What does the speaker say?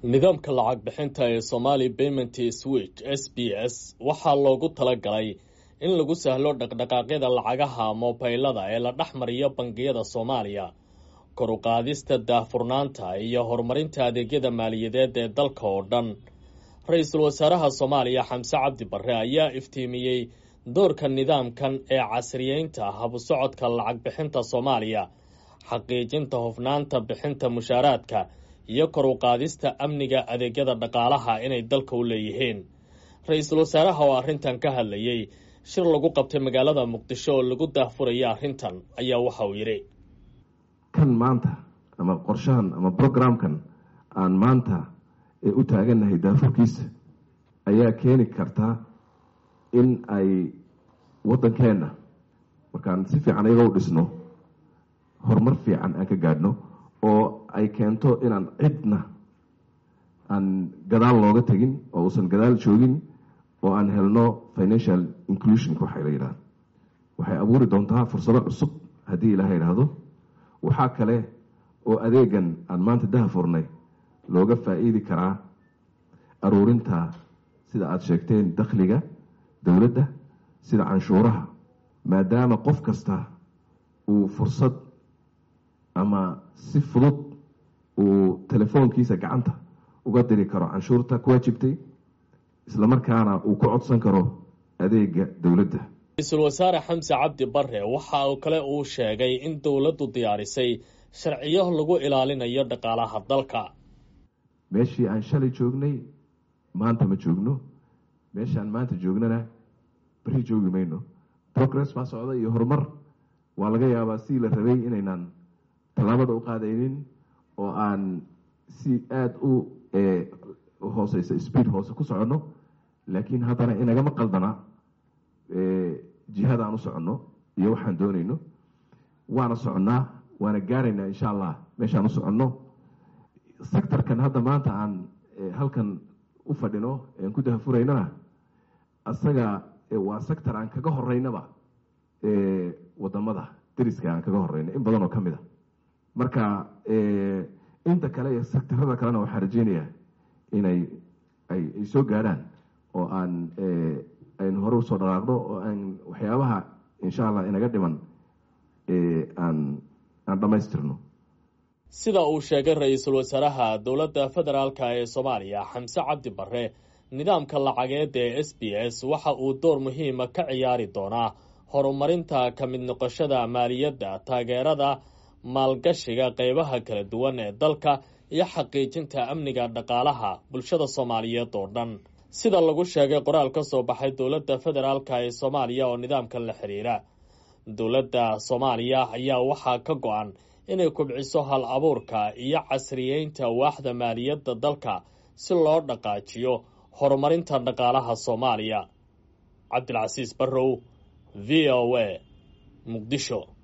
nidaamka lacag bixinta ee somali payment switch s b s waxaa loogu talagalay in lagu sahlo dhaqdhaqaaqyada lacagaha moobaylada ee la dhex mariyo bangiyada soomaaliya kor u qaadista daahfurnaanta iyo horumarinta adeegyada maaliyadeed ee dalka oo dhan ra-iisul wasaaraha soomaaliya xamse cabdi barre ayaa iftiimiyey doorka nidaamkan ee casriyeynta habu socodka lacag bixinta soomaaliya xaqiijinta hufnaanta bixinta mushaaraadka iyo kor u qaadista amniga adeegyada dhaqaalaha inay dalka u leeyihiin ra-iisul wasaaraha oo arrintan ka hadlayey shir lagu qabtay magaalada muqdisho oo lagu daahfuraya arrintan ayaa waxa uu yidhi kan maanta ama qorshahan ama brograamkan aan maanta ee u taagannahay daafurkiisa ayaa keeni karta in ay waddankeenna markaan si fiican iyaga u dhisno horumar fiican aan ka gaadhno oo ay keento inaan cidna aan gadaal looga tegin oo uusan gadaal joogin oo aan helno financial inclusionka waxay la yidhahda waxay abuuri doontaa fursado cusub haddii ilaaha yidhaahdo waxaa kale oo adeegan aan maanta daha furnay looga faa-iidi karaa aruurinta sida aada sheegteen dakhliga dowladda sida canshuuraha maadaama qof kasta uu fursad ama si fudud uu telefoonkiisa gacanta uga diri karo canshuurta ku waajibtay islamarkaana uu ku codsan karo adeega dowladda ra-iisul wasaare xamse cabdi barre waxa uu kale uu sheegay in dowladdu diyaarisay sharciyo lagu ilaalinayo dhaqaalaha dalka meeshii aan shalay joognay maanta ma joogno meeshaan maanta joognana beri joogi mayno progress baa socda iyo horumar waa laga yaabaa si la rabay inaynaan tallaabada u qaadaynin oo aan si aada u hooseysa speed hoose ku soconno laakiin haddana inagama qaldana jihada aan u soconno iyo waxaan doonayno waana soconnaa waana gaaraynaa insha allah meeshaan u soconno sectorkan hadda maanta aan halkan u fadhino aan ku dahafuraynana asaga waa sector aan kaga horeynaba wadamada dariska aan kaga horeyno in badan oo ka mid a marka inta kale iyo sectarada kalena waxaan rajeynayaa inay ay soo gaadhaan oo aan aynu hore usoo dhaqaaqno oo aan waxyaabaha insha allah inaga dhiman aan aan dhammaystirno sida uu sheegay ra-iisul wasaaraha dowladda federaalk ee soomaaliya xamse cabdi barre nidaamka lacageed ee s b s waxa uu door muhiima ka ciyaari doonaa horumarinta ka mid noqoshada maaliyadda taageerada maalgashiga qeybaha kala duwan ee dalka iyo xaqiijinta amniga dhaqaalaha bulshada soomaaliyeed oo dhan sida lagu sheegay qoraal ka soo baxay dowladda federaalk ee soomaaliya oo nidaamkan la xiriira dowladda soomaaliya ayaa waxaa ka go-an inay kubciso hal abuurka iyo casriyeynta waaxda maaliyadda dalka si loo dhaqaajiyo horumarinta dhaqaalaha soomaaliya cabdilcasiis barrow v o a muqdisho